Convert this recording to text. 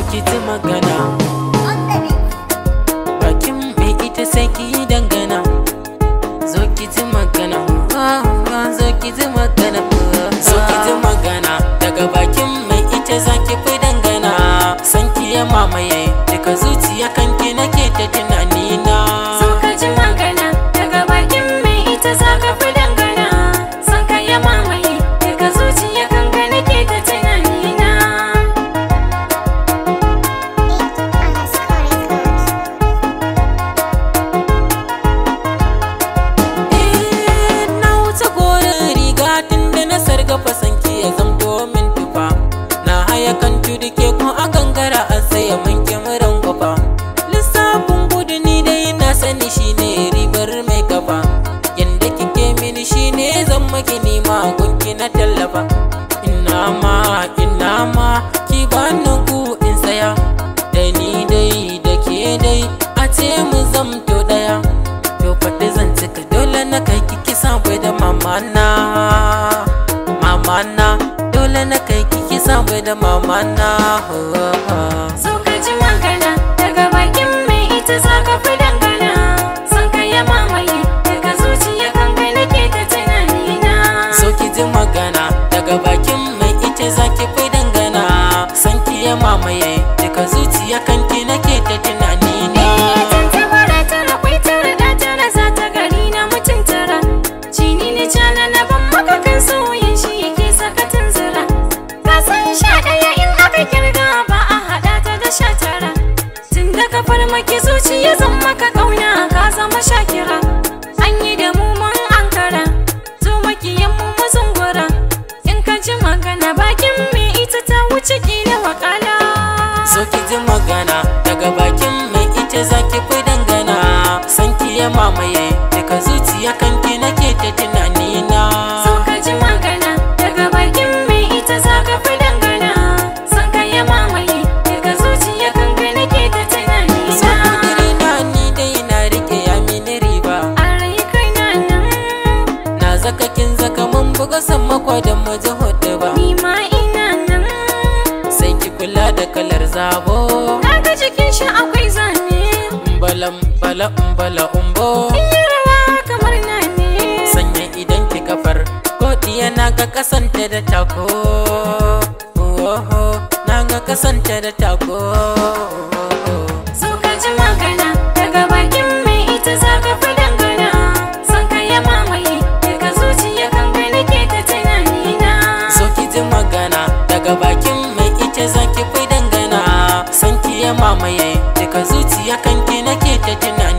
ki ji magana bakin mai ita sai ki yi dangana zo ki ji magana ah, ah, zo ki ji magana zo ki ji magana daga bakin mai ita za ki fi dangana san ki ya mamaye daga zuciya kanki nake ta tunani na So ka ji magana daga bakin mai ita za ka fi dangana Son ka ya mamaye daga zuciya kanka nake ta tunani na Eh, na wuce gorin riga tun da na sargafa sanki ya zamto min tufa na haya kan tudu ke ko a gangara an saya min kyamaran gwafa lissafin gudu ni dai na sani shine ribar mai kafa yanda kike mini shine zan maki nima gunki na tallafa ina ma ina ma ki bani gu in saya da ni dai da ke dai a ce mu zamto daya to faɗi zan cika dole na kai kiki sabai da mamana mamana dole na kai kiki sabai da mamana So ka ji magana daga bakin mai ita za ka fi dangana Son ka ya mamaye daga zuciya kanka nake ta tunani na so ki ji magana daga bakin mai ita zaki fi dangana san ki ya mamaye daga zuciya kanki nake ta tunani ne Tantabara tara kwai tara da tara za ta gari na mutum tara Cini ni cana na ban maka kan sauyin shi yake saka tunzura Ka san sha ɗaya in aka kirga ba a haɗa ta da sha tara Tun da ka farmaki zuciya zan maka ƙauna ka zama shakira An yi da mu mun ankara Zo makiyan mu mu zungura In ka ji magana bakin me ita ta wuce kila wakala so ki ji magana daga bakin mai ita zaki fi dangana san ki ya mamaye daga zuciya kanki nake ta tunani na So ka ji magana daga bakin mai ita za ka fi dangana Son ka ya mamaye daga zuciya kanka nake ta tunani so na kudiri na ni dai na rike ya mini riba A rai kai na nan na zaka kin zaka mun buga san makwa da mu ji hudu ba ni ma ina nan sai ki kula da kalar zabo Na ga jikin shi akwai zane Umbalam bala umbala umbo In yi rawa kamar na ne Sanya idan ki kafar Godiya na ga kasanta da tako Oho na ga kasanta da tako So ka ji magana daga bakin mai ita za ka fi dangana Son ka ya mamaye daga zuciya kanka nake ta tunani na So ki ji magana daga bakin mai ita zaki fi dangana San ki ya mamaye daga zuciya kanki nake ta tunani